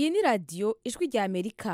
iyi ni radiyo ijwi rya amerika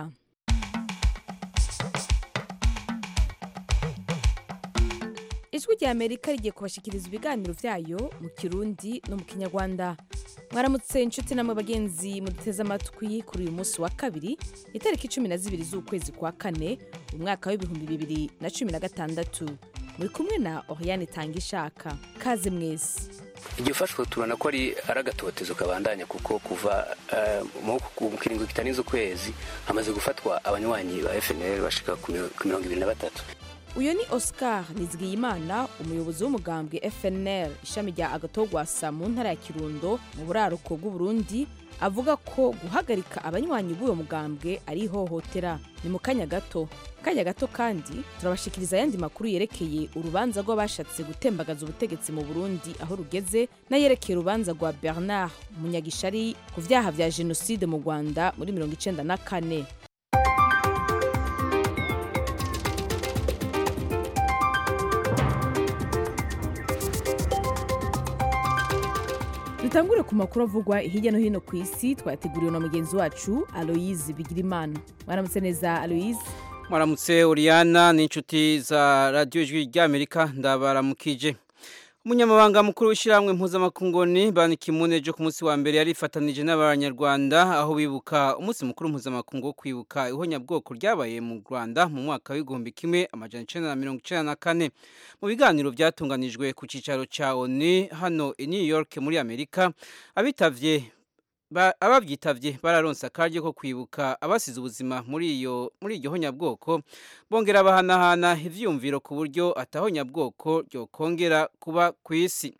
ijwi rya amerika rigiye kubashikiriza ibiganiro byayo mu kirundi no mu kinyarwanda mwaramutse inshuti namwe bagenzi muduteze amatwi kuri uyu munsi wa kabiri itariki cumi na zibiri z'ukwezi kwa kane umwaka w'ibihumbi bibiri na cumi na gatandatu muri kumwe na oriane tanga ishaka kaze mwese igihe ufashwe tubona ko ari ari agatotezo kabandanya kuko kuva eh, mu mu kiringo kitarenze ukwezi hamaze gufatwa abanywanyi ba FNL bashika ku miro- ku mirongo ibiri na batatu uyu ni oscar nizigiyimana umuyobozi w'umugambwe fnl ishami rya agatogwasa mu ntara ya kirundo mu buraruko bw'uburundi avuga ko guhagarika abanywanyi b'uwo mugambwe ari ihohotera ni mu kanya gato kanya gato kandi turabashikiriza ayandi makuru yerekeye urubanza rw'abashatse gutembagaza ubutegetsi mu burundi aho rugeze n'ayerekeye urubanza rwa bernard munyagishari ku vyaha vya jenoside mu rwanda muri mirongo icenda na kane dutangure ku makuru avugwa hirya no hino ku isi twateguriwe na mugenzi wacu aloyize bigirimana mwaramutse neza aloyize Mwaramutse Oriana n'inshuti za radiyo ijwi ry'Amerika ndabaramukije. Umunyamabanga mukuru w'ishyirahamwe mpuzamakungoni Ban Ki-moon ejo ku munsi wa mbere yarifatanije n'abanyarwanda aho bibuka umunsi mukuru mpuzamakungu wo kwibuka ihonyabwoko ryabaye mu Rwanda mu mwaka w'igihumbi kimwe amajana icenda na mirongo icenda na kane. Mu biganiro byatunganijwe ku cicaro ca ONU hano i New York muri Amerika abitavye Ba- abavyitavye bararonse akaryo ko kwibuka abasize ubuzima muri iyo muri iryo honyabwoko bongera bahanahana ivyumviro ku buryo atahonyabwoko ryokongera kuba ku isi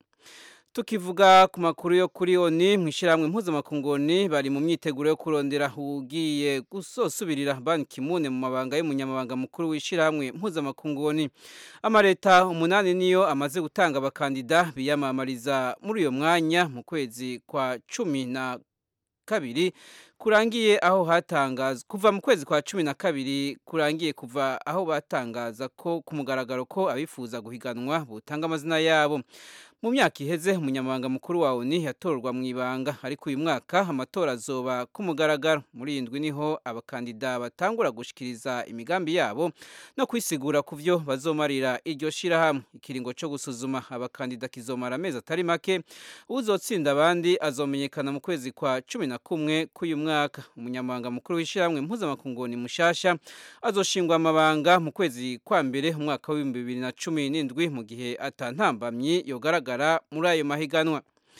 tukivuga ku makuru yo kuri oni mw'ishyirahamwe mpuzamakungoni bari mu myiteguro yo kurondera ugiye gusosubirira Ban Ki-moon mu mabanga y'umunyamabanga mukuru w'ishyirahamwe mpuzamakungoni amareta umunani niyo amaze gutanga abakandida biyamamariza muri uyo mwanya mu kwezi kwa cumi na kabiri kurangiye aho hatangazwa kuva mu kwezi kwa cumi na kabiri kurangiye kuva aho batangaza ko ku mugaragaro ko abifuza guhiganwa butanga amazina yabo mu myaka iheze umunyamabanga mukuru wa ONU yatorwa mu ibanga ariko uyu mwaka amatora azoba ku mugaragaro muri iyi ndwi niho abakandida batangura gushikiriza imigambi yabo no kwisigura ku byo bazomarira iryo shirahamwe ikiringo cyo gusuzuma abakandida kizomara amezi atari make uzotsinda abandi azomenyekana mu kwezi kwa cumi na kumwe k'uyu mwaka umunyamabanga mukuru w'ishyirahamwe mpuzamakunguni mushasha azoshingwa amabanga mu kwezi kwa mbere umwaka w'ibihumbi bibiri na cumi n'indwi mu gihe atantambamyi yogaragara muri ayo mahiganwa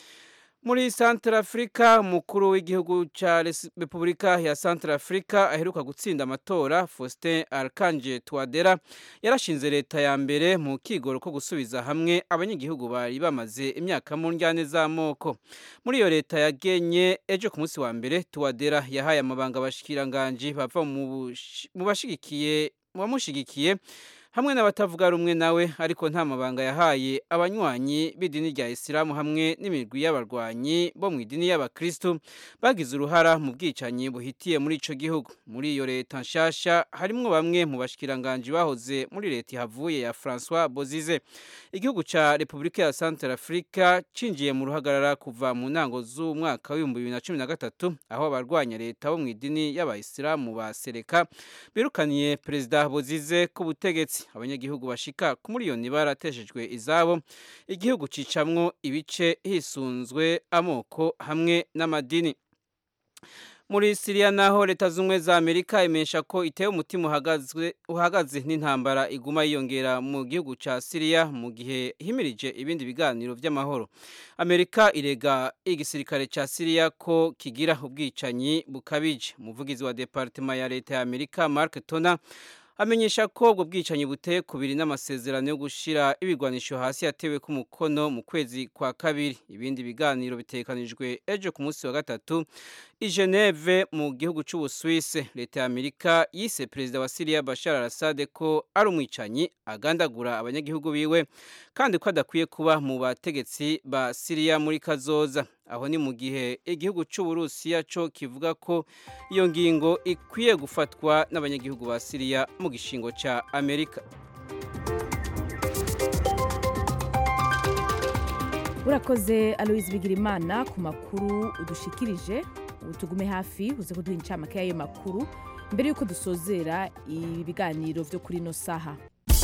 muri Central Africa umukuru w'igihugu ca Res- Repubulika ya Central Africa aheruka gutsinda amatora Faustin Archange Touadera yarashinze leta ya mbere mu kigoro ko gusubiza hamwe abanyagihugu bari bamaze imyaka mu njyane z'amoko muri iyo leta yagenye ejo ku munsi wa mbere Touadera yahaye amabanga abashikiranganji bava mu bushi- mu bashigikiye mu bamushigikiye hamwe n'abatavuga rumwe nawe ariko nta mabanga yahaye abanywanyi b'idini rya Isilamu hamwe n'imigwi y'abarwanyi bo mu idini y'abakristu bagize uruhara mu bwicanyi buhitiye muri ico gihugu muri iyo leta nshasha harimwo bamwe mu bashikiranganji bahoze muri leta ihavuye ya François Bozize igihugu ca Repubulika ya Central Africa cinjiye mu ruhagarara kuva mu ntango z'umwaka w'ibihumbi bibiri na cumi na gatatu aho abarwanya leta bo mu idini y'abayisilamu ba Seleka birukaniye perezida Bozize ku butegetsi abanyagihugu bashika ku miliyoni barateshejwe izabo igihugu cicamwo ibice hisunzwe amoko hamwe n'amadini muri Syria naho leta zumwe za Amerika imesha ko itewe umutima uhagazwe uhagaze n'intambara iguma yiyongera mu gihugu ca Syria mu gihe himirije ibindi biganiro vy'amahoro Amerika irega igisirikare ca Syria ko kigira ubwicanyi bukabije umuvugizi wa departement ya leta ya Amerika Mark Tona amenyesha ko ubwo bwicanyi buteye kubiri n'amasezerano yo gushira ibigwanisho hasi yatewe ku mukono mu kwezi kwa kabiri ibindi biganiro bitekanijwe ejo ku munsi wa gatatu i Geneve mu gihugu c'Ubusuwise leta ya Amerika yise perezida wa Syria Bashar al-Assad ko ari umwicanyi agandagura abanyagihugu biwe kandi ko adakwiye kuba mu bategetsi ba Syria muri kazoza aho ni mu gihe igihugu c'Uburusiya co kivuga ko iyo ngingo ikwiye gufatwa n'abanyagihugu ba Syria mu gishingo ca Amerika urakoze aloyize bigirimana ku makuru udushikirije ubu tugume hafi uze kuduha incamake y'ayo makuru mbere y'uko dusozera ibiganiro byo kuri ino saha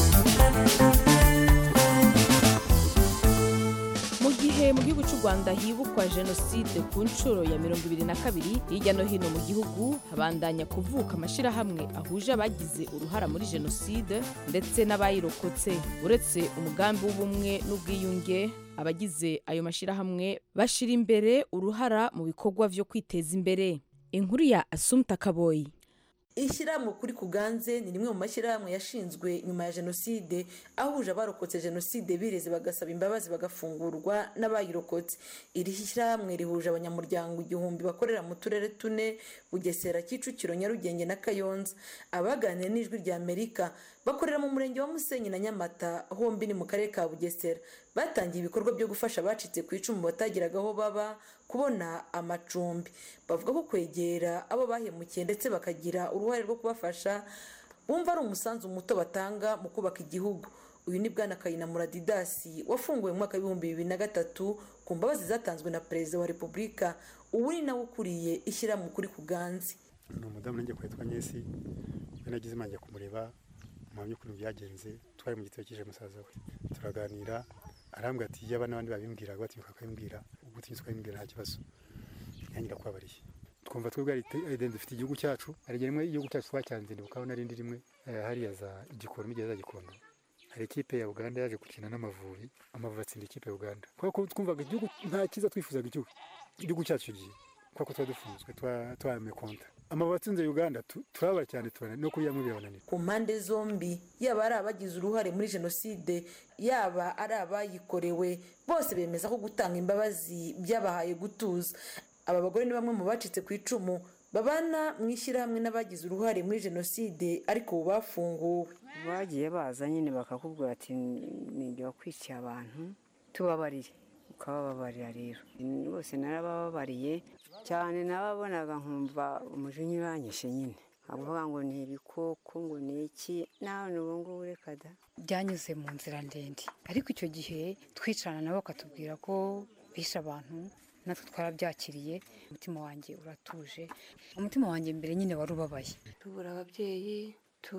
mu gihe mu gihugu cy'u rwanda hibukwa jenoside ku nshuro ya mirongo ibiri na kabiri hirya no hino mu gihugu habandanya kuvuka amashyirahamwe ahuje abagize uruhara muri jenoside ndetse n'abayirokotse uretse umugambi w'ubumwe n'ubwiyunge abagize ayo mashyirahamwe bashyira imbere uruhara mu bikorwa byo kwiteza imbere inkuru ya asumta kaboyi ishyirahamwe kuri kuganze ni rimwe mu mashyirahamwe yashinzwe nyuma ya jenoside ahuje abarokotse jenoside bireze bagasaba imbabazi bagafungurwa n'abayirokotse iri shyirahamwe rihuje abanyamuryango igihumbi bakorera mu turere tune bugesera kicukiro nyarugenge na kayonza abaganira n'ijwi rya amerika bakorera mu murenge wa musenyi na nyamata hombi ni mu karere ka bugesera batangiye ibikorwa byo gufasha abacitse ku icumu batagiraga aho baba kubona amacumbi bavuga ko kwegera abo bahemukiye ndetse bakagira uruhare rwo kubafasha bumva ari umusanzu muto batanga mu kubaka igihugu uyu ni bwana kayinamura didasi wafunguwe mu mwaka w'ibihumbi bibiri na gatatu ku mbabazi zatanzwe na perezida wa repubulika ubu ni nawe ukuriye ishyirahamwe kuri kuganze ni umudamu nanjye kwitwa nyesi we nagize imana kumureba muhamya ukuntu byagenze twari mu gitabo cy'ije musaza we turaganira arambwira ati yaba n'abandi babimbwiraga batinyuka bakabimbwira ubwo utinyutse ukabimbwira nta kibazo nyangira kwabariye twumva twebwe ari dufite igihugu cyacu hari igihe rimwe igihugu cyacu twacyanze ndibukaho n'arindi rimwe hariya za igikondo n'igeze za gikondo hari ikipe ya uganda yaje gukina n'amavubi amavubi atsinda ikipe ya uganda kubera ko twumvaga igihugu nta cyiza twifuzaga igihugu igihugu cyacu gihe kubera ko tuba dufunzwe twayame konta amavubi atsinze uganda turabara cyane tubona no kuryamwe birabananira ku mpande zombi yaba ari abagize uruhare muri jenoside yaba ari abayikorewe bose bemeza ko gutanga imbabazi byabahaye gutuza aba bagore ni bamwe mu bacitse ku icumu babana mu ishyirahamwe n'abagize uruhare muri jenoside ariko ubu bafunguwe bagiye baza nyine bakakubwira ati nijye wakwikiye abantu tubabarire ukabababarira rero bose narabababariye cyane nababonaga nkumva umujinya uranyishe nyine avuga ngo ni ibikoko ngo ni iki nawe ubu ngubu reka da byanyuze mu nzira ndende ariko icyo gihe twicarana nabo bakatubwira ko bishe abantu natwe twarabyakiriye umutima wanjye uratuje umutima wanjye mbere nyine wari ubabaye tubura ababyeyi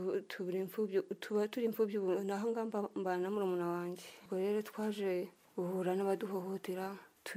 tuba turi imfubyi naho ngaho mbana na murumuna wanjye ubwo rero twaje guhura n'abaduhohotera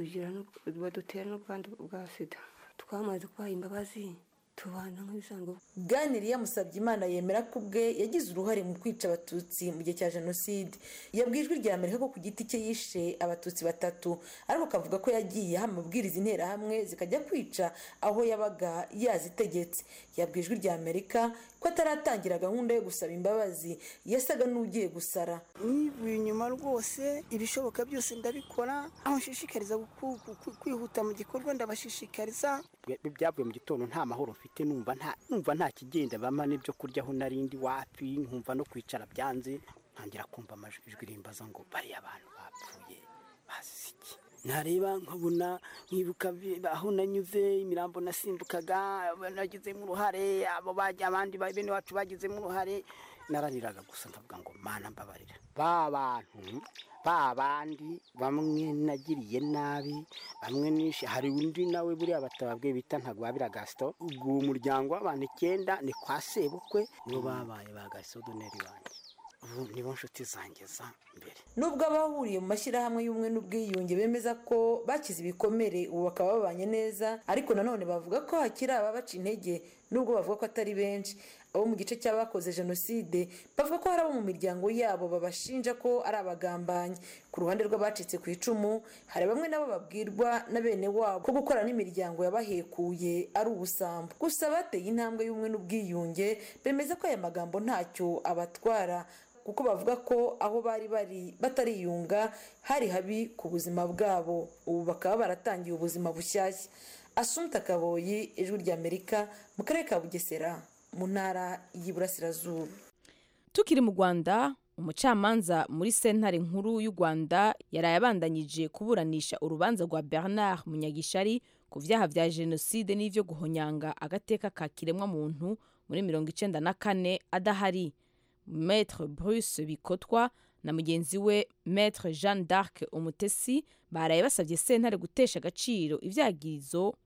badutera n'ubwandu bwa sida twamaze kubaha imbabazi tubana nk'ibisanzwe ganiriya musabye imana yemera ko ubwe yagize uruhare mu kwica abatutsi mu gihe cya jenoside yabwiye ijwi rya amerika ko ku giti cye yishe abatutsi batatu ariko akavuga ko yagiye aha amabwiriza interahamwe zikajya kwica aho yabaga yazitegetse yabwiye ijwi rya amerika ko ataratangira gahunda yo gusaba imbabazi yasaga n'ugiye gusara nivuye inyuma rwose ibishoboka byose ndabikora aho nshishikariza kwihuta mu gikorwa ndabashishikariza byavuye mu gitondo nta mahoro mfite numva nta numva nta kigenda bama n'ibyo kurya aho narindi wapi nkumva no kwicara byanze ntangira kumva amajwi rimbaza ngo bariya abantu bapfuye bazize iki nareba nkabona nkibuka aho nanyuze imirambo nasimbukaga nagizemo uruhare abo abandi bene wacu bagizemo uruhare narariraga gusa ndavuga ngo mana mbabarira ba bantu ba bandi bamwe nagiriye nabi bamwe nishe hari undi nawe buriya batababwiye bita ntagwabira gasito uwo muryango w'abantu icyenda ni kwa sebukwe nibo babaye ba gasodoneri banjye ubu nibo nshuti zanjye za mbere nubwo abahuriye mu mashyirahamwe y'ubumwe n'ubwiyunge bemeza ko bakize ibikomere ubu bakaba babanye neza ariko nanone bavuga ko hakiri ababaca intege nubwo bavuga ko atari benshi abo mu gice cy'abakoze jenoside bavuga ko hari abo mu miryango yabo babashinja ko ari abagambanyi ku ruhande rw'abacitse ku icumu hari bamwe nabo babwirwa na bene wabo ko gukora n'imiryango yabahekuye ari ubusambo gusa bateye intambwe y'ubumwe n'ubwiyunge bemeza ko aya magambo ntacyo abatwara kuko bavuga ko aho bari bari batariyunga hari habi ku buzima bwabo ubu bakaba baratangiye ubuzima bushyashya asumta kaboyi ijwi ry'amerika mu karere ka bugesera mu ntara y'iburasirazuba tukiri mu rwanda umucamanza muri sentare nkuru y'u rwanda yaraye abandanyije kuburanisha urubanza rwa bernard munyagishari ku byaha bya jenoside n'ibyo guhonyanga agateka ka kiremwamuntu muri mirongo icyenda na kane adahari Maître Bruce Bikotwa na mugenzi we Maître Jeanne d'Arc Umutesi baraye basabye sentare gutesha agaciro ivyagirizo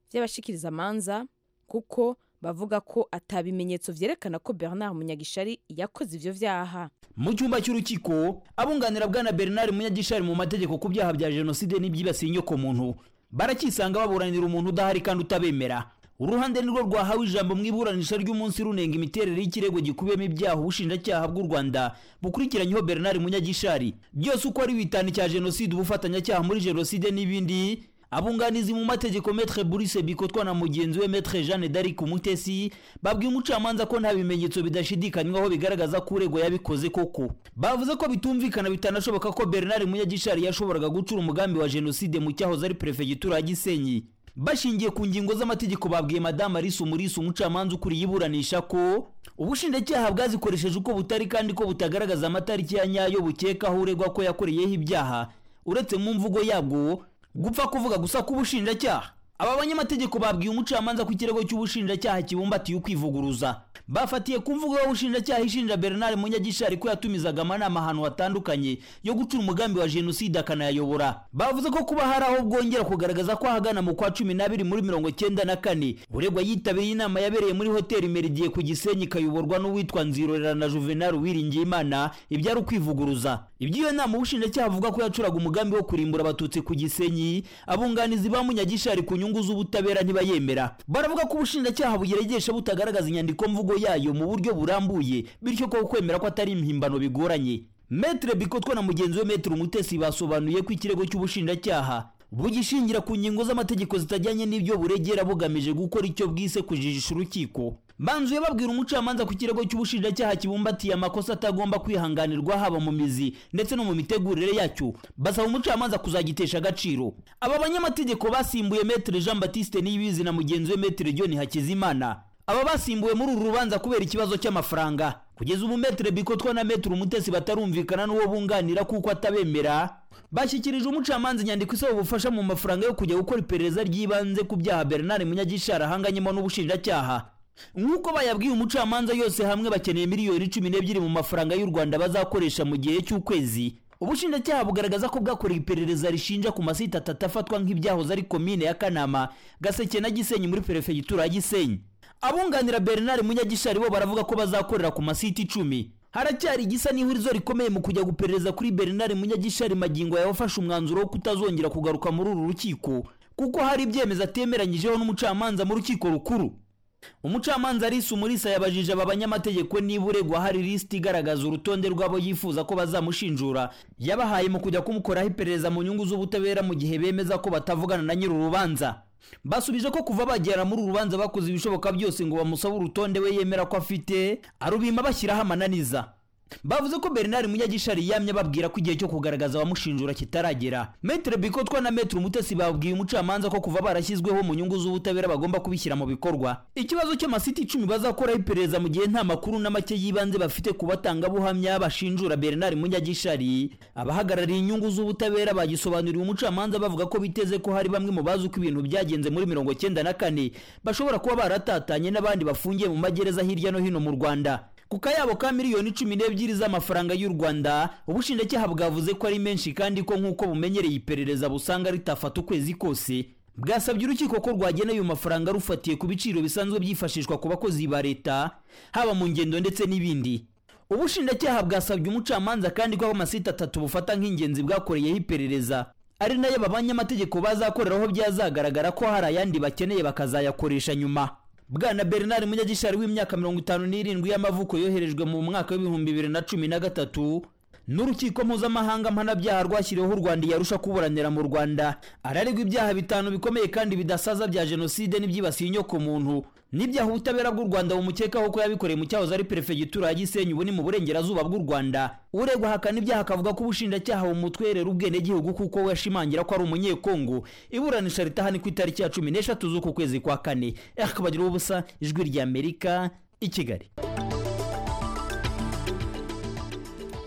by'abashikirizamanza kuko bavuga ko atabimenyetso vyerekana ko bernard munyagishari yakoze ivyo vyaha mu cyumba cy'urukiko abunganira bwana bernard munyagishari mu mategeko ku byaha bya jenoside n'ibyibasiye inyokomuntu barakisanga baburanira umuntu udahari kandi utabemera uruhande nirwo rwahawe ijambo mu iburanisha ry'umunsi runenga imiterere y'ikirego gikubiyemo ibyaha ubushinjacyaha bw'u rwanda bukurikiranyeho bernard munyagishari byose uko ari bitanu cya jenoside ubufatanyacyaha muri jenoside n'ibindi abunganizi mu mategeko metre Boris bikotwa na mugenzi we metre Jeanne d'Arc Umutesi babwiye umucamanza ko nta bimenyetso bidashidikanywaho bigaragaza ko uregwa yabikoze koko bavuze ko bitumvikana bitanashoboka ko Bernard Munyagishari yashoboraga gucura umugambi wa jenoside mu cyahoze ari prefegitura ya Gisenyi bashingiye ku ngingo z'amategeko babwiye madame Alice Umulisa umucamanza ukuriye iburanisha ko ubushinjacyaha bwazikoresheje uko butari kandi ko butagaragaza amatariki ya nyayo bukekaho uregwa ko yakoreyeho ibyaha uretse mu mvugo yabwo gupfa kuvuga gusa k'ubushinjacyaha aba banyamategeko babwiye umucamanza ko ikirego cy'ubushinjacyaha kibumbatiye ukwivuguruza bafatiye ku mvugo y'ubushinjacyaha ishinja bernard munyagishari ko yatumizaga amanama ahantu hatandukanye yo gucura umugambi wa jenoside akanayayobora bavuze ko kuba hari aho bwongera kugaragaza ko ahagana mu kwa cumi n'abiri muri mirongo cyenda na kane uregwa yitabiriye inama yabereye muri hoteli meridiye ku gisenyi ikayoborwa n'uwitwa nzirorera na juvenal uwiringiye imana ibyari ukwivuguruza iby'iyo nama ubushinjacyaha avuga ko yacuraga umugambi wo kurimbura abatutsi ku gisenyi abunganizi ba munyagishari ku nyungu z'ubutabera ntibayemera baravuga ko ubushinjacyaha bugeregesha butagaragaza inyandiko mvugo yayo mu buryo burambuye bityo ko kwemera ko atari impimbano bigoranye metre bikotwa na mugenzi we metre umutesi basobanuye ko ikirego cy'ubushinjacyaha bugishingira ku ngingo z'amategeko zitajyanye n'ibyo buregera bugamije gukora icyo bwise kujijisha urukiko banzuye babwira umucamanza ku kirego cy'ubushinjacyaha kibumbatiye amakosa atagomba kwihanganirwa haba mu mizi ndetse no mu mitegurire yacyo basaba umucamanza kuzagitesha agaciro aba banyamategeko basimbuye metre jean baptiste niyibizi na mugenzi we metre john hakizimana aba basimbuwe muri uru rubanza kubera ikibazo cy'amafaranga kugeza ubu metre bikotwa na metre umutesi batarumvikana n'uwo bunganira kuko atabemera bashyikirije umucamanza inyandiko isaba ubufasha mu mafaranga yo kujya gukora iperereza ry'ibanze ku byaha bernard munyagishari ahanganyemo n'ubushinjacyaha nk'uko bayabwiye umucamanza yose hamwe bakeneye miliyoni cumi n'ebyiri mu mafaranga y'u rwanda bazakoresha mu gihe cy'ukwezi ubushinjacyaha bugaragaza ko bwakoreye iperereza rishinja ku masite atatu afatwa nk'ibyahoze ari komine ya kanama gaseke na gisenyi muri perefegitura ya gisenyi abunganira bernard munyagishari bo baravuga ko bazakorera ku masite icumi haracyari igisa n'ihurizo rikomeye mu kujya guperereza kuri bernard munyagishari magingo yawafashe umwanzuro wo kutazongera kugaruka muri uru rukiko kuko hari ibyemezo atemeranyijeho n'umucamanza mu rukiko rukuru umucamanza arisa umurisa yabajije aba banyamategeko niba uregwa hari lisiti igaragaza urutonde rw'abo yifuza ko bazamushinjura yabahaye mu kujya kumukoraho iperereza mu nyungu z'ubutabera mu gihe bemeza ko batavugana na nyiri urubanza basubije ko kuva bagera muri uru rubanza bakoze ibishoboka byose ngo bamusabe urutonde we yemera ko afite arubima bashyiraho amananiza bavuze ko bernard munyagishari yamye babwira ko igihe cyo kugaragaza abamushinjura kitaragera metre bikotwa na metre umutesi babwiye umucamanza ko kuva barashyizweho mu nyungu z'ubutabera bagomba kubishyira mu bikorwa ikibazo cy'amasiti icumi bazakoraho iperereza mu gihe nta makuru na make y'ibanze bafite ku batangabuhamya bashinjura bernard munyagishari abahagarariye inyungu z'ubutabera bagisobanuriye umucamanza bavuga ko biteze ko hari bamwe mu bazi uko ibintu byagenze muri mirongo cyenda na kane bashobora kuba baratatanye n'abandi bafungiye mu magereza hirya no hino mu rwanda ku kayabo ka miliyoni cumi n'ebyiri z'amafaranga y'u rwanda ubushinjacyaha bwavuze ko ari menshi kandi ko nk'uko bumenyereye iperereza busanga ritafata ukwezi kose bwasabye urukiko ko rwagena ayo mafaranga rufatiye ku biciro bisanzwe byifashishwa ku bakozi ba leta haba mu ngendo ndetse n'ibindi ubushinjacyaha bwasabye umucamanza kandi ko amasite atatu bufata nk'ingenzi bwakoreyeho iperereza ari nayo aba banyamategeko bazakoreraho byazagaragara ko hari ayandi bakeneye bakazayakoresha nyuma bwana bernard munyagishari w'imyaka mirongo itanu n'irindwi y'amavuko yoherejwe mu mwaka w'ibihumbi bibiri na cumi na gatatu n'urukiko mpuzamahanga mpanabyaha rwashyiriweho u rwanda yarusha kuburanira mu rwanda araregwa ibyaha bitanu bikomeye kandi bidasaza bya jenoside n'ibyibasiye inyokomuntu n'ibyaha ubutabera bw'u rwanda bumukekaho ko yabikoreye mu cyahoze ari perefegitura ya gisenyi ubu ni mu burengerazuba bw'u rwanda uregwa ahakana ibyaha akavuga ko ubushinjacyaha bumutwerera ubwenegihugu kuko we ashimangira ko ari umunyekongo iburanisha ritaha ni ku itariki ya cumi n'eshatu z'uku kwezi kwa kane akabagira ubusa ijwi rya amerika i kigali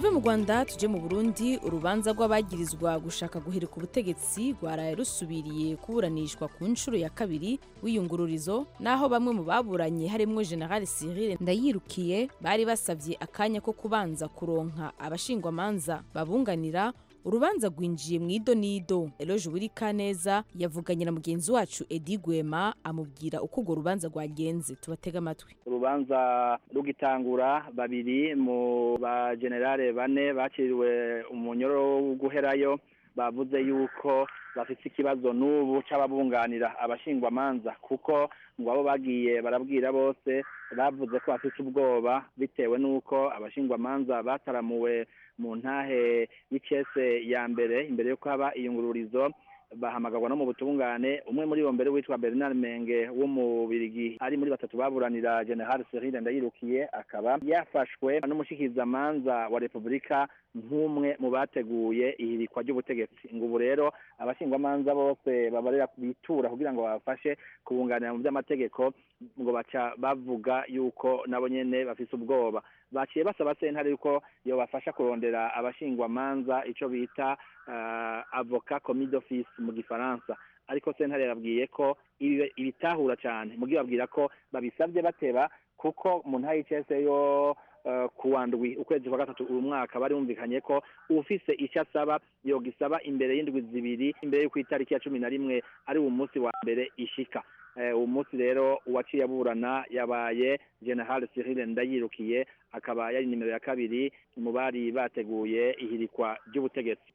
tuve mu rwanda tuje mu burundi urubanza rw'abagirizwa gushaka guhirika ubutegetsi rwaraye rusubiriye kuburanishwa ku nshuro ya kabiri w'iyungururizo naho bamwe mu baburanye harimwo general cyril ndayirukiye bari basabye akanya ko kubanza kuronka abashingwamanza babunganira urubanza rwinjiye mu idonido eloge burikaneza yavuganye na mugenzi wacu edi gwema amubwira uko urwo rubanza rwagenze tubatega amatwi urubanza rugitangura babiri mu bagenerale bane bakiriwe umunyoro wo guherayo bavuze yuko bafite ikibazo n'ubu c'ababunganira abashingwamanza kuko ngo abo bagiye barabwira bose bavuze ko bafite ubwoba bitewe n'uko abashingwamanza bataramuwe mu ntahe y'icese ya mbere imbere y'uko haba iyungururizo bahamagarwa no mu butungane umwe muri bo mbere witwa Bernard Menge w'umubirigi ari muri batatu baburanira General Cyril Ndayirukiye akaba yafashwe n'umushikizamanza wa Republika nk'umwe mu bateguye ihirikwa ry'ubutegetsi ngo ubu rero abashingwamanza bose babarera bitura kugira ngo babafashe kubunganira mu by'amategeko ngo baca bavuga yuko nabo nyene bafise ubwoba baciye basaba sentare yuko yobafasha kurondera abashingwamanza ico bita uh, avocat commis d'office mu gifaransa ariko sentare yarabwiye ko ibitahura cyane mugihe babwira ko babisabye bateba kuko mu ntaha y'icese yo kuwa ndwi ukwezi kwa gatatu uyu mwaka bari bumvikanye ko ufise icyo asaba yogisaba imbere y'indwi zibiri imbere y'uko itariki ya cumi na rimwe ari uwo munsi wa mbere ishika uwo munsi rero uwaciye aburana yabaye general cyril ndayirukiye akaba yari nimero ya kabiri mu bari bateguye ihirikwa ry'ubutegetsi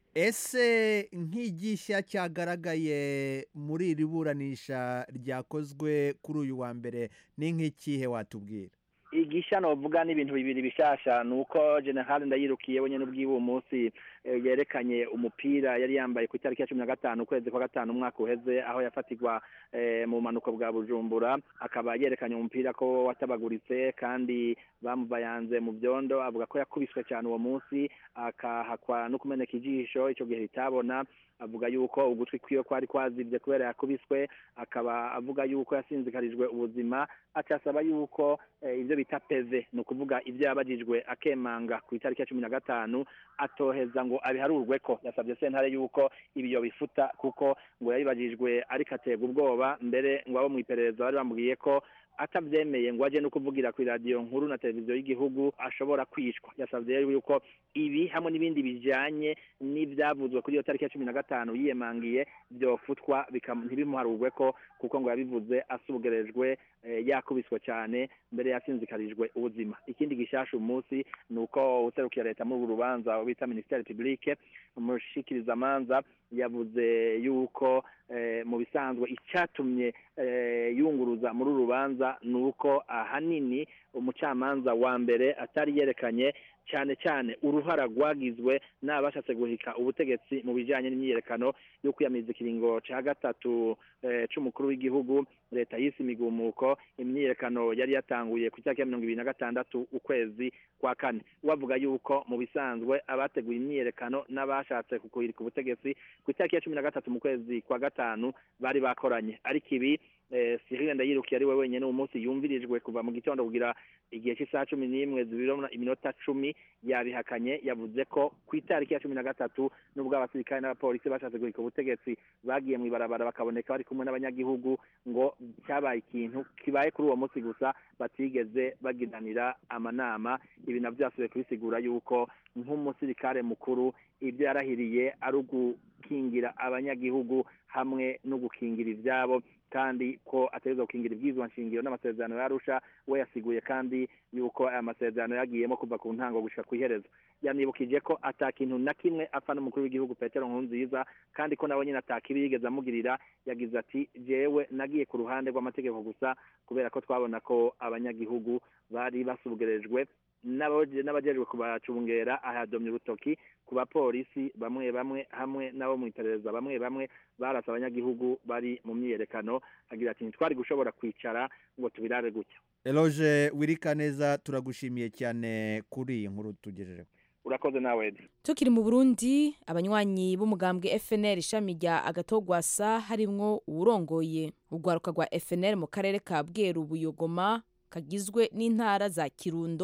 ese nk'igishya cyagaragaye muri iri buranisha ryakozwe kuri uyu wa mbere ni nk'ikihe watubwira igisha novuga n'ibintu bibiri bishasha nuko general ndayirukiye wenyene ubwiwe uwo munsi yerekanye umupira yari yambaye ku itariki ya cumi na gatanu ukwezi kwa gatanu umwaka uheze aho yafatirwa mu bumanuko bwa bujumbura akaba yerekanye umupira ko watabaguritse kandi bamubayanze mu byondo avuga ko yakubiswe cyane uwo munsi akahakwa no kumeneka ijisho icyo gihe ritabona avuga yuko ugutwi kwiwe kwari kwazibye kubera yakubiswe akaba avuga yuko yasinzikarijwe ubuzima acasaba yuko ibyo bita peve ni ukuvuga ibyo yabajijwe akemanga ku itariki ya cumi na gatanu atoheza ngo abiharurwe ko yasabye sentare yuko ibiyo bifuta kuko ngo yabibajijwe ariko aterwa ubwoba mbere ngo abo mu iperereza bari bamubwiye ko atabyemeye ngo ajye no kuvugira ku iradiyo nkuru na televiziyo y'igihugu ashobora kwicwa yasabye rero yuko ibi hamwe n'ibindi bijyanye n'ibyavuzwe kuri iyo tariki ya cumi na gatanu yiyemangiye byofutwa ntibimuharurwe ko kuko ngo yabivuze asugerejwe yakubiswe cyane mbere yasinzikarijwe ubuzima ikindi gishasha umunsi ni uko userukira leta muri uru rubanza bita minisiteri publique umushikirizamanza yavuze yuko mu bisanzwe icyatumye yunguruza muri uru rubanza ni uko ahanini umucamanza wa mbere atari yerekanye cyane cyane uruhara rwagizwe n'abashatse guhika ubutegetsi mu bijyanye n'imyiyerekano yo kwiyamiriza ikiringo cya gatatu cy'umukuru w'igihugu leta y'isi imigumuko imyiyerekano yari yatanguye ku itariki ya mirongo ibiri na gatandatu ukwezi kwa kane bavuga yuko mu bisanzwe abateguye imyiyerekano n'abashatse kukuhirika ubutegetsi ku itariki ya cumi na gatatu mu kwezi kwa gatanu bari bakoranye ariko ibi Cyril Ndayirukiye ari we wenyine uwo munsi yumvirijwe kuva mu gitondo kugira igihe cy'isaha cumi n'imwe zibiri iminota cumi yabihakanye yavuze ko ku itariki ya cumi na gatatu n'ubwo abasirikare n'abapolisi bashatse guhika ubutegetsi bagiye mu ibarabara bakaboneka bari kumwe n'abanyagihugu ngo cyabaye ikintu kibaye kuri uwo munsi gusa batigeze bagiranira amanama ibi nabyo byasubiye kubisigura yuko nk'umusirikare mukuru ibyo yarahiriye ari ugukingira abanyagihugu hamwe no gukingira ibyabo kandi ko ategereza gukingira ibyizwa nshingiro n'amasezerano yarusha we yasiguye kandi yuko aya masezerano yagiyemo kuva ku ntango gushika ku iherezo yanibukije ko atakintu na kimwe apfa n'umukuru w'igihugu petero nkurunziza kandi ko nawe nyine atakibi yigeze amugirira yagize ati jewe nagiye ku ruhande rw'amategeko gusa kubera ko twabona ko abanyagihugu bari basugerejwe n'abajejwe kubacungera ahadomye urutoki ku bapolisi bamwe bamwe hamwe n'abo mu iperereza bamwe bamwe barasa abanyagihugu bari mu myiyerekano agira ati ntitwari gushobora kwicara ngo tubirare gutya eloge wirika neza turagushimiye cyane kuri iyi nkuru tugejejeho urakoze nawe tukiri mu burundi abanywanyi b'umugambwe fnr ishami rya agatogwasa harimwo uwurongoye urwaruka rwa fnr mu karere ka bweru buyogoma kagizwe n'intara za kirundo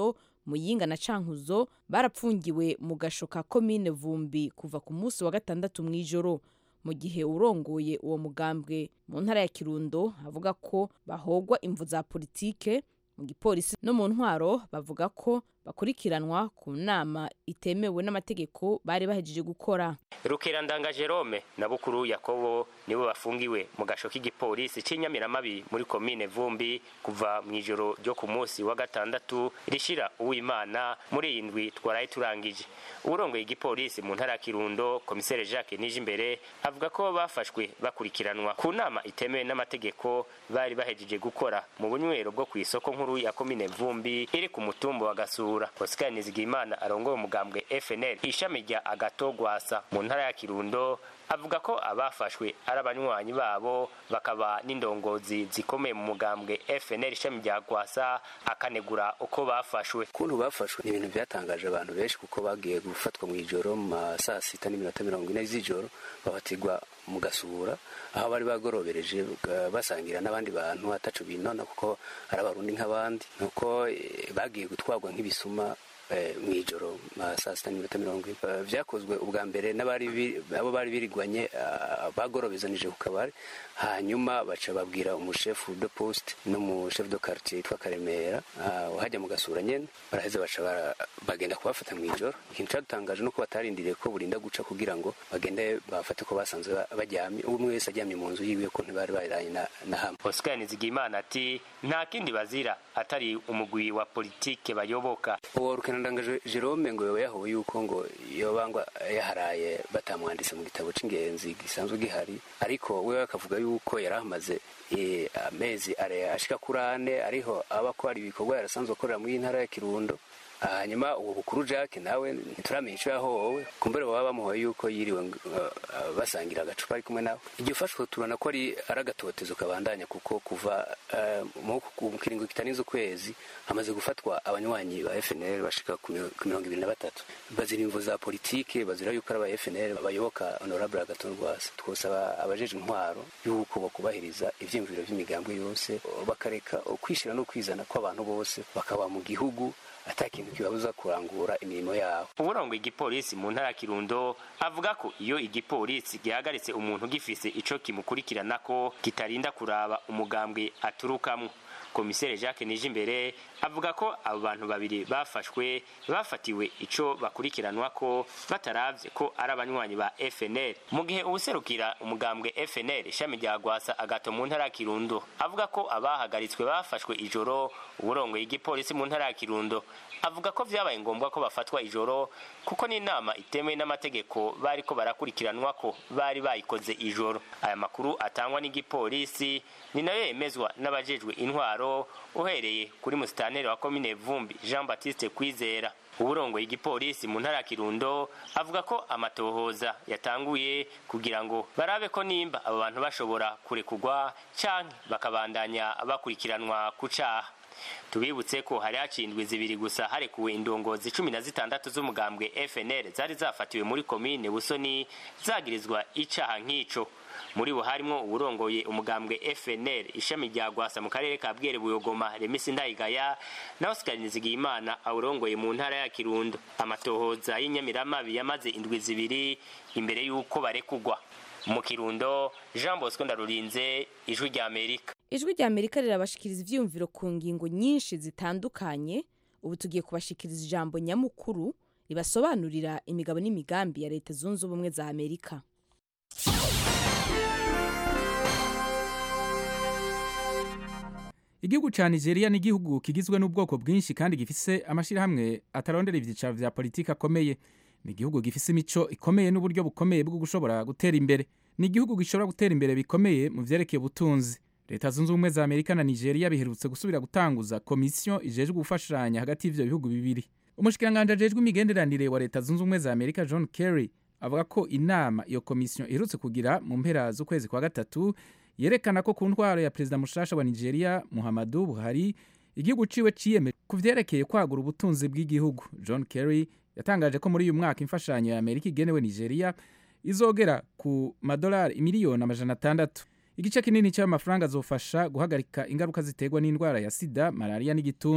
muyinga na cankuzo barapfungiwe mu gasho ka komine vumbi kuva ku munsi wa gatandatu mu ijoro mu gihe urongoye uwo mugambwe mu ntara ya kirundo avuga ko bahogwa imvu za politike mu gipolisi no mu ntwaro bavuga ko bakurikiranwa ku nama itemewe n'amategeko bari bahejeje gukora rukerandanga jerome na bukuru yakobo nibo bafungiwe mu gasho k'igipolisi c'inyamiramabi muri komine vumbi kuva mu ijoro ryo ku munsi wa gatandatu rishira uwimana muri iyi ndwi twaraye turangije uwurongoye igipolisi mu ntara ya kirundo komisere jacques nijimbere avuga ko bafashwe bakurikiranwa ku nama itemewe n'amategeko bari bahejeje gukora mu bunywero bwo ku isoko nkuru ya komine vumbi iri ku mutumba wa gasura oscar nizigimana arongoye umugambwe fnl ishami rya agato gwasa mu ntara ya kirundo avuga ko abafashwe ari abanywanyi babo bakaba n'indongozi zikomeye mu mugambwe fnl ishami rya gwasa akanegura uko bafashwe ukuntu bafashwe ni ibintu byatangaje abantu benshi kuko bagiye gufatwa mu ijoro mu ma saa sita n'iminota mirongo ine z'ijoro bafatirwa mu gasura aho bari bagorobereje basangira n'abandi bantu atacu binona kuko ari abarundi nk'abandi nuko bagiye gutwarwa nk'ibisuma mu ijoro saa sita n'iminota mirongo ine byakozwe ubwa mbere abo bari birigwanye bagorobezanije ku kabari hanyuma baca babwira umushefu de poste n'umushefu de quartier yitwa karemera uhajya mu gasura nyene baraheza baca bagenda kubafata mu ijoro ikintu cyadutangaje nuko batarindiriye ko burinda guca kugira ngo bagende bafate ko basanzwe baryamye umwe wese aryamye mu nzu yiwe ko ntibari baranye na hamwe oscar nizigimana ati nta kindi bazira atari umugwi wa politike bayoboka uwo rukenandangaje jerome ngo yoba yahowe yuko ngo yobangwa yaharaye batamwanditse mu gitabo c'ingenzi gisanzwe gihari ariko we akavuga yuko yari amaze amezi ashika kuri ane ariho aba ko hari ibikorwa yarasanzwe akorera muri ntara ya kirundo hanyuma uwo bukuru jack nawe ntituramenya icyo yahowe kumbere baba bamuhoye yuko yiriwe basangira agacupa ari kumwe nawe igihe ufashwe tubona ko ari agatotezo kabandanya kuko kuva mu kiringo kitarenze ukwezi hamaze gufatwa abanywanyi ba fnl bashika ku mirongo ibiri na batatu bazira imvo za politike bazira yuko ari aba fnl bayoboka honorable agaton rwasa twosaba abajeje intwaro yuko bakubahiriza ivyiyumviro vy'imigambwe yose bakareka ukwishyira no kwizana kw'abantu bose bakaba mu gihugu ata kintu kibabuza kurangura imirimo yabo uburongo igipolisi mu ntara ya kirundo avuga ko iyo igipolisi gihagaritse umuntu gifise ico kimukurikirana ko kitarinda kuraba umugambwe aturukamwo komisere jacques nijimbere avuga ko abo bantu babiri bafashwe bafatiwe ico bakurikiranwa ko bataravye ko ari abanywanyi ba fnl mu gihe ubuserukira umugambwe fnl ishami rya gwasa agato mu ntara ya kirundo avuga ko abahagaritswe bafashwe ijoro uburongoye igipolisi mu ntara ya kirundo avuga ko vyabaye ngombwa ko bafatwa ijoro kuko n'inama itemewe n'amategeko bariko barakurikiranwa ko bari bayikoze ijoro aya makuru atangwa n'igipolisi ni nayo yemezwa n'abajejwe intwaro uhereye kuri musitaneri wa komine vumbi jean baptiste kwizera uburongoye igipolisi mu ntara ya kirundo avuga ko amatohoza yatanguye kugira ngo barabe ko nimba abo bantu bashobora kurekugwa canke bakabandanya bakurikiranwa ku caha tubibutse ko hari hacindwe zibiri gusa harekuwe indongozi cumi na zitandatu z'umugambwe fnl zari zafatiwe muri komine busoni zagirizwa icaha nk'ico muri bo harimwo uburongoye umugambwe fnl ishami rya gwasa mu karere ka bwere buyogoma remisi ndayigaya na oscar nizigiyimana awurongoye mu ntara ya kirundo amatohoza y'inyamiramabi yamaze indwi zibiri imbere y'uko barekugwa mu kirundo jean bosco ndarurinze ijwi rya amerika ijwi rya amerika rirabashikiriza ivyiyumviro ku ngingo nyinshi zitandukanye ubu tugiye kubashikiriza ijambo nyamukuru ribasobanurira imigabo n'imigambi ya leta zunze ubumwe za amerika igihugu ca nigeria ni igihugu kigizwe n'ubwoko bwinshi kandi gifise amashirahamwe atarondera ivyicaro vya politiki akomeye ni igihugu gifise imico ikomeye n'uburyo bukomeye bwo gushobora gutera imbere ni igihugu gishobora gutera imbere bikomeye mu vyerekeye ubutunzi leta zunze ubumwe za amerika na nigeria biherutse gusubira gutanguza komisiyo ijejwe gufashanya hagati y'ivyo bihugu bibiri umushikiranganji ajejwe imigenderanire wa leta zunze ubumwe za amerika john kerry avuga ko inama iyo komisiyo iherutse kugira mu mpera z'ukwezi kwa gatatu yerekana ko ku ntwaro ya perezida mushasha wa nigeria muhammadu buhari igihugu ciwe ciyemeje ku vyerekeye kwagura ubutunzi bw'igihugu john kerry yatangaje ko muri uyu mwaka imfashanyo ya amerika igenewe nigeria izogera ku madolari miliyoni amajana atandatu igice kinini cy'ayo mafaranga azofasha guhagarika ingaruka ziterwa n'indwara ya sida malariya n'igituntu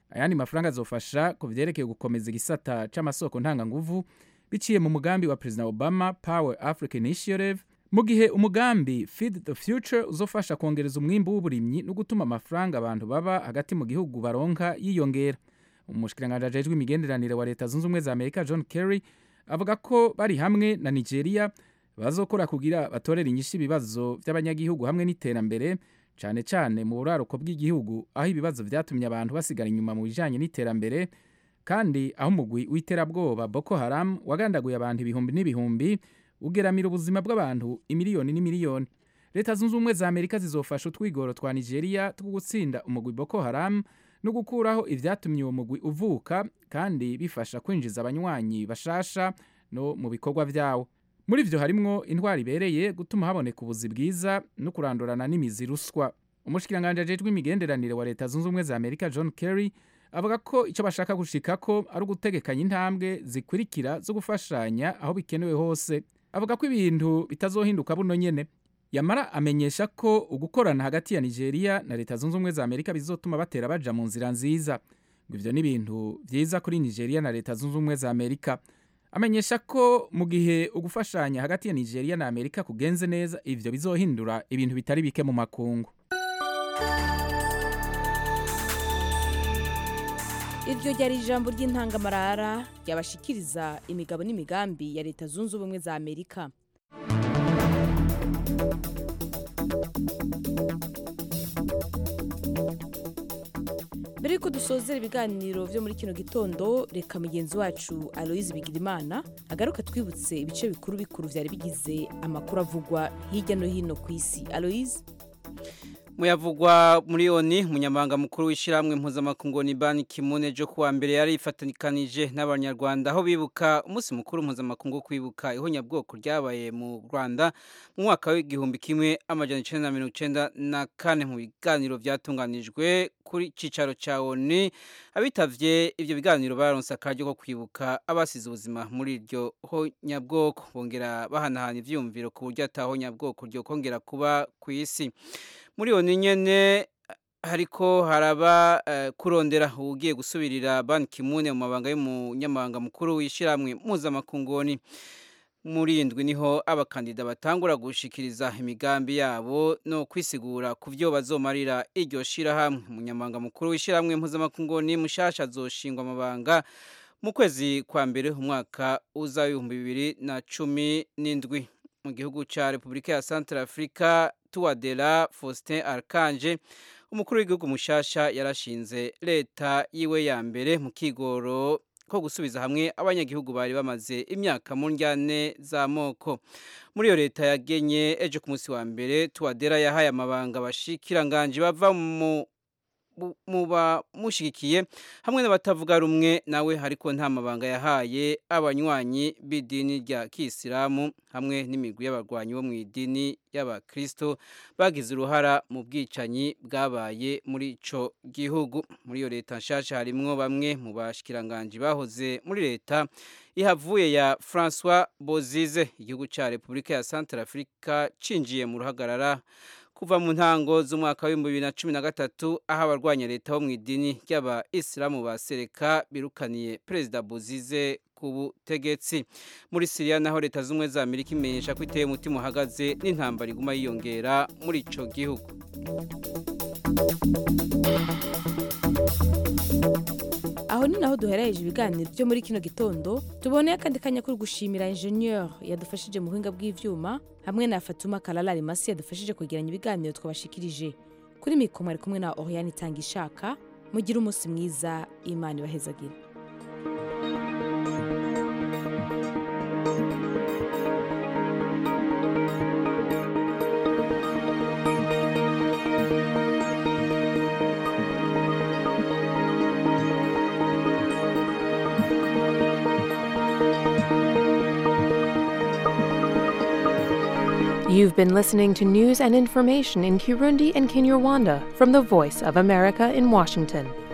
ayandi mafaranga azofasha ku vyerekeye gukomeza igisata c'amasoko ntanganguvu biciye mu mugambi wa perezida obama power africa initiative mu gihe umugambi feed the future uzofasha kongereza umwimbu w'uburimyi no gutuma amafaranga abantu baba hagati mu gihugu baronka yiyongera umushikiranganji ajejwe imigenderanire wa leta zunze ubumwe za amerika john kerry avuga ko bari hamwe na nigeria bazokora kugira batorere inyishu ibibazo by'abanyagihugu hamwe n'iterambere cyane cyane mu buraruko bw'igihugu aho ibibazo vyatumye abantu basigara inyuma mu bijanye n'iterambere kandi aho umugwi w'iterabwoba boko haram wagandaguye abantu ibihumbi n'ibihumbi ugeramira ubuzima bw'abantu imiliyoni n'imiliyoni leta zunze ubumwe za amerika zizofasha utwigoro twa nigeria two gutsinda umugwi boko haram no gukuraho ivyatumye uwo mugwi uvuka kandi bifasha kwinjiza abanywanyi bashasha no mu bikorwa vyawo muri vyo harimwo intwari ibereye gutuma haboneka ubuzi bwiza no kurandurana n'imizi ruswa umushikiranganji ajejwe imigenderanire wa leta zunze ubumwe za amerika john kerry avuga ko icyo bashaka gushikako ari ugutegekanya intambwe zikurikira zo gufashanya aho bikenewe hose avuga ko ibintu bitazohinduka buno nyene yamara amenyesha ko ugukorana hagati ya nigeria na leta zunze ubumwe za amerika bizotuma batera baja mu nzira nziza ngo ivyo ni ibintu vyiza kuri nigeria na leta zunze ubumwe za amerika amenyesha ko mu gihe ugufashanya hagati ya nigeria na amerika kugenze neza ivyo bizohindura ibintu bitari bike mu makungu iryo ryari ijambo ry'intangamarara ryabashikiriza imigabo n'imigambi ya leta zunze ubumwe za amerika mbere yuko dusozera ibiganiro byo muri kino gitondo reka mugenzi wacu aloyizi bigirimana agaruka twibutse ibice bikuru bikuru byari bigize amakuru avugwa hirya no hino ku isi aloyizi muyavugwa muri oni umunyamabanga mukuru w'ishyirahamwe mpuzamakungu ni bani kimune jo kuwa mbere yari ifatikanije n'abanyarwanda aho bibuka umunsi mukuru mpuzamakungu wo kwibuka ihonyabwoko ryabaye mu rwanda mu mwaka w'igihumbi kimwe amajana icenda na mirongo icenda na kane mu biganiro vyatunganijwe kuri cicaro ca oni abitavye ivyo biganiro baronse akaryo ko kwibuka abasize ubuzima muri iryo honyabwoko bongera bahanahana ivyiyumviro ku buryo ata honyabwoko ryokongera kuba kw'isi muri iyo nyene hariko haraba uh, kurondera ugiye gusubirira Ban Ki-moon mu mabanga y'umunyamabanga mukuru w'ishiramwe mpuzamakungoni muri indwi niho abakandida batangura gushikiriza imigambi yabo no kwisigura ku vyo bazomarira iryo shirahamwe umunyamabanga mukuru w'ishiramwe mpuzamakungoni mushasha azoshingwa amabanga mu kwezi kwa mbere umwaka uza w'ibihumbi bibiri na cumi n'indwi mu gihugu ca Republika ya Central Africa Tuwadera Faustin Archange umukuru w'igihugu mushasha yarashinze leta yiwe ya mbere mu kigoro ko gusubiza hamwe abanyagihugu bari bamaze imyaka mu njyane z'amoko muri iyo leta yagenye ejo ku munsi wa mbere Tuwadera yahaye amabanga abashikiranganje bava mu muba mushigikiye hamwe n'abatavuga rumwe nawe ariko nta mabanga yahaye abanywanyi b'idini rya kisilamu hamwe n'imigwi y'abarwanyi bo mu idini y'abakristo bagize uruhara mu bwicanyi bwabaye muri ico gihugu muri iyo leta nshasha harimwo bamwe mu bashikiranganje bahoze muri leta ihavuye ya François Bozize igihugu ca Republika ya Central Africa cinjiye mu ruhagarara kuva mu ntango z'umwaka w'ibihumbi bibiri na cumi na gatatu aho abarwanya leta bo mu idini ry'abayisilamu ba sereka birukaniye perezida buzize ku butegetsi muri siriya naho leta z'ubumwe za amerika imenyesha ko iteye umutima uhagaze n'intambara iguma yiyongera muri ico gihugu aho ni naho duherereje ibiganiro byo muri kino gitondo tuboneye akandi kanya kuri gushimira ingenieur yadufashije mu buhinga bw'ivyuma hamwe na fatuma kalalari masi yadufashije kwegeranya ibiganiro twabashikirije kuri mikoma ari kumwe na oriane itanga ishaka mugire umunsi mwiza imana ibahezagire You've been listening to news and information in Kirundi and Kinyarwanda from the Voice of America in Washington.